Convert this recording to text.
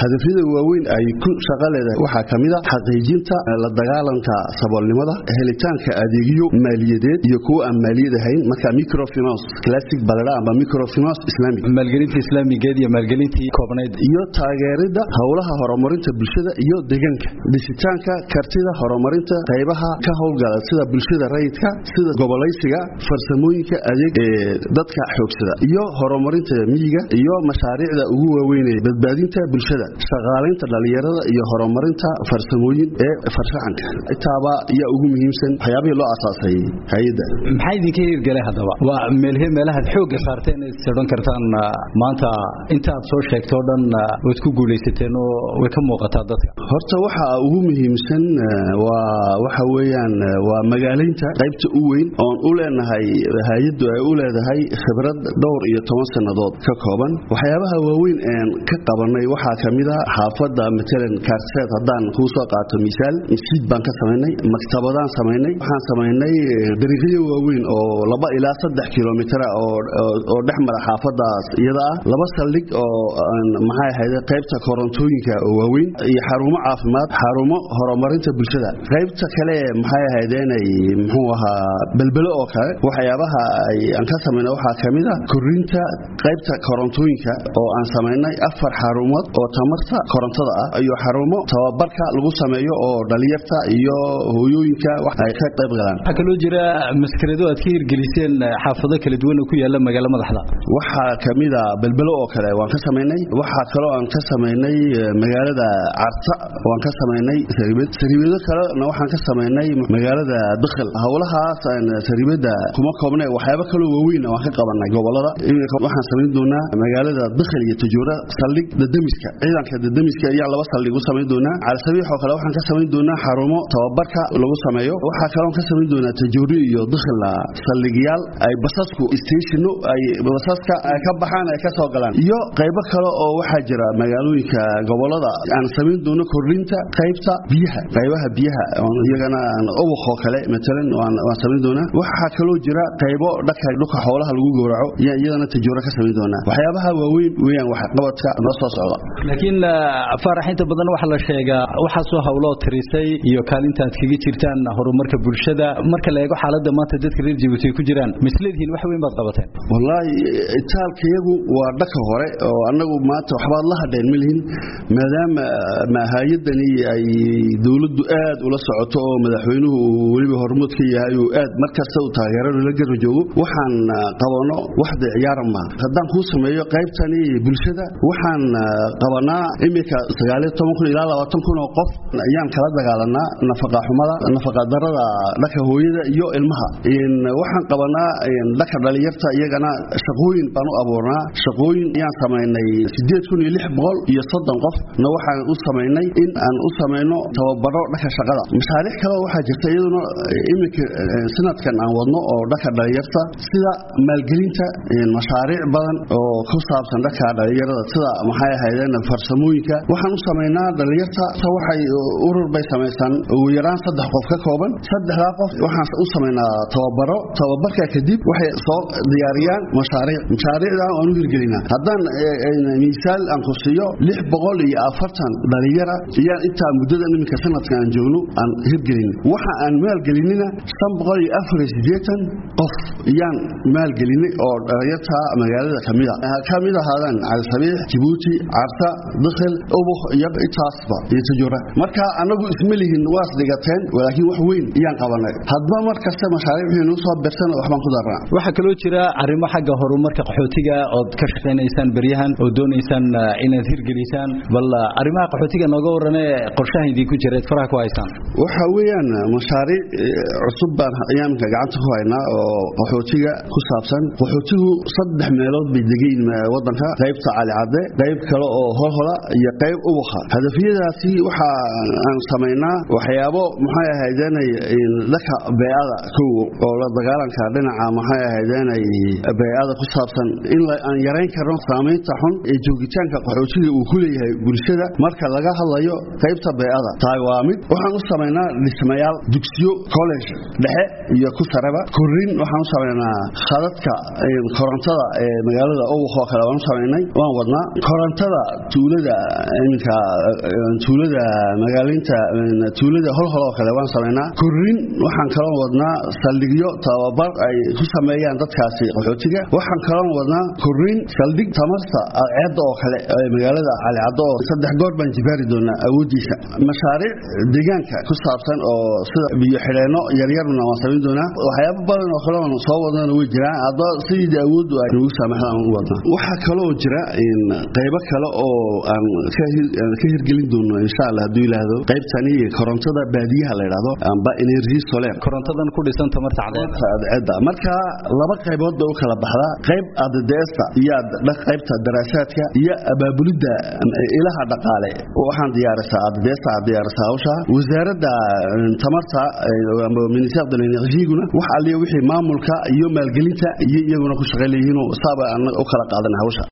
hadafyada waaweyn ay ku shaqo leedahay waxaa ka mid a xaqiijinta la dagaalanka saboolnimada helitaanka adeegyo maaliyadeed iyo kuwo aan maaliyad ahayn marka microfinance classic balada amba microfinance islamic maalgelinta islaamigeed iyo maalgelintii koobnayd iyo taageerida howlaha horumarinta bulshada iyo deegaanka dhisitaanka kartida horumarinta qaybaha ka howlgala sida bulshada rayidka sida gobolaysiga farsamooyinka adeeg ee dadka xoogsada iyo horumarinta miyiga iyo mashaariicda ugu waaweynee badbaadinta bulshada shaqaalaynta dhalinyarada iyo horumarinta farsamooyin ee farshaxanka intaaba ayaa ugu muhiimsan waxyaabihii loo asaasay hay-adda maxaa idinka hirgelay haddaba waa meelhe meelahaad xoogga saarteen is odhan kartaan maanta intaad soo sheegto o dhan waad ku guulaysateen oo way ka muuqataa dadka horta waxa ugu muhiimsan waa waxa weeyaan waa magaalaynta qaybta u weyn oon u leenahay hay-addu ay u leedahay khibrad dhowr iyo toban sannadood ka kooban waxyaabaha waaweyn een ka qabanay waxaa ka mid a xaafadda matalan kaarseed haddaan kuu soo qaato misaal masjid baan ka samaynay maktabadaan samaynay waxaan samaynay dariiqyo waaweyn oo laba ilaa saddex kilomitara oo dhex mara xaafadaas iyada ah laba saldhig oo maxay ahayd qaybta korontooyinka oo waaweyn iyo xarumo caafimaad xarumo horumarinta bulshada qaybta kale maxay ahaydeenay muxuu ahaa belbelo oo kale waxyaabaha aan ka samayna waxaa ka mid a korinta qaybta korontooyinka oo aan samaynay afar xarumood oo tamarta korontada ah iyo xarumo tababarka lagu sameeyo oo dhalinyarta iyo hooyooyinka wax ay ka qayb galaan waxaa kaloo jira maskarado aad ka hirgeliseen xaafado kala duwan oo ku yaala magaalo madaxda waxaa ka mid a belbelo oo kale waan ka samaynay waxaa kaloo aan ka samaynay magaalada carta waan ka samaynay sariibad sariibado kalena waxaan ka samaynay magaalada dakhil howlahaas aan sariibada kuma koobnay waxyaabo kaloo waaweyn waan ka qabanay gobolada waxaan samayn doonaa magaalada dakhil iyo tajuura saldhig dadamiska ciidanka dadamiska ayaan laba saldhig u samayn doonaa calsabiix oo kale waxaan ka samayn doonaa xarumo tababarka lagu sameeyo waxaa kaloo ka samayn doonaa tajuuri iyo dakhilna saldhigyaal ay basasku stationno ay basaska ay ka baxaan ay ka soo galaan iyo qaybo kale oo waxaa jira magaalooyinka gobolada aan samayn doono kordhinta qaybta biyaha qaybaha biyaha iyagana ubaqoo kale matalan waan samayn doonaa waxaa kaloo jira qaybo dhaka dhulka xoolaha lagu gowraco iyadana tajuuro ka samayn doonaa waxyaabaha waaweyn weeyaan waxqabadka noo soo socda laakiin faarax inta badan waxaa la sheegaa waxaasoo hawloo tirisay iyo kaalinta aad kaga jirtaan horumarka bulshada marka la eego xaaladda maanta dadka reer jabuuti ay ku jiraan misleedihiin wax weyn baad qabateen wallaahi itaalkayagu waa dhaka hore oo annagu maanta waxbaad la hadheen ma lihin maadaama hay-adani ay dowladdu aad ula socoto oo madaxweynuhu uu weliba hormood ka yahay uu aad mar kasta uu taageerada la garba joogo waxaan qabano waxda ciyaara ma haddaan kuu sameeyo qaybtani bulshada waxaan qabanaa iminka sagaaliyo toban kun ilaa labaatan kun oo qof ayaan kala dagaalanaa nafaqa xumada nafaqa darada dhaka hooyada iyo ilmaha waxaan qabanaa dhaka dhalinyarta iyagana shaqooyin baan u abuurnaa shaqooyin ayaan samaynay sideed kun iyo lix boqol iyo soddon qof na waxaan u samaynay in aan u samayno tababaro dhaka shaqada mashaariic kale waxaa jirta iyaduna iminka sanadkan aan wadno oo dhaka dhalinyarta sida maalgelinta mashaariic badan oo ku saabsan dhaka dhalinyarada sida maxay ahaydeen farsamooyinka waxaan u samaynaa dhalinyarta waxay urur bay samaysan ugu yaraan saddex qof ka kooban saddexdaa qof waxaan u samaynaa tababaro tababarka kadib waxay soo diyaariyaan mashaariic mashaariicda aan u hirgelinaa haddaan miisaal aan ku siiyo lix boqol iyo afartan dhalinyara iyaan intaa muddada iminka sanadka aan joogno aan hirgelin waxa aan maalgelinina shan boqol iyo afar iyo siddeetan qof iyaan maalgelinay oo dhalinyarta magaalada kamida ka mid ahaadaan calisabiix jabuuti carta dakhil ubuk iyo intaasba iyo tajuura marka anagu isma lihin waas dhigateen laakiin wax weyn iyaan qabanay hadba mar kasta mashaariic wixii nuu soo birsan waxbaan ku darnaa waxaa kaloo jira arrimo xagga horumarka qaxootiga ood ka shaqaynaysaan beryahan oo doonaysaan inaad hirgelisaan bal arrimaha qaxootiga nooga warrane qorshaha idinku jira eed faraha ku haysaan waxa weeyaan mashaariic cusub baan ayaan gacanta ku haynaa oo qaxootiga ku saabsan qaxootigu saddex meelood bay degayn wadanka qaybta calicadde qayb kale oo holhola iyo qayb ubakha hadafyadaasi waxa aan samaynaa waxyaabo maxay ahaydeenay dhaka beecada kow oo la dagaalanka dhinaca maxay ahaydeenay beecada ku saabsan in aan yarayn karno saamaynta xun ee joogitaanka qaxootiga uu ku leeyahay bulshada marka laga hadlayo qaybta beecada tahay waa mid waxaan u samaynaa dhismayaal dugsiyo college dhexe iyo ku sareba korin waxaan u samaynaa khadadka korontada ee magaalada ubakh oo kale waan u samaynay waan wadnaa korontada tuulada tuulada iminka tuulada magaalinta tuulada holhol oo kale waan samaynaa korin waxaan kaloo wadnaa saldhigyo tababar ay ku sameeyaan dadkaasi qaxootiga waxaan kaloo wadnaa korin saldhig tamarta ceedda oo kale magaalada calicaddo oo saddex goor baan jibaari doonaa awooddiisa mashaariic deegaanka ku saabsan oo sida biyo xidheenno yaryarna waan samayn doonaa waxyaabo badan oo kale oon soo wadnana way jiraan hadda sidii awooddu ay nagu saamaxdaan u wadnaa waxaa kaloo jira qaybo kale oo aan ka hirgelin doono insha allah hadduu yidhaahdo qaybtani korontada baadiyaha la yidhahdo amba energy solar korontadan ku dhisan tamarta cadceedda marka laba qaybood bay u kala baxdaa qayb adadeesta iyo qaybta daraasaadka iyo abaabulidda ilaha dhaqaale waxaan diyaarisaa adadeesta diyaarisaa hawsha wasaaradda tamarta amba ministère de l'énergie-guna wax alliya wixii maamulka iyo maalgelinta iyo iyaguna ku shaqayleeyihiin saaba u kala qaadan hawsha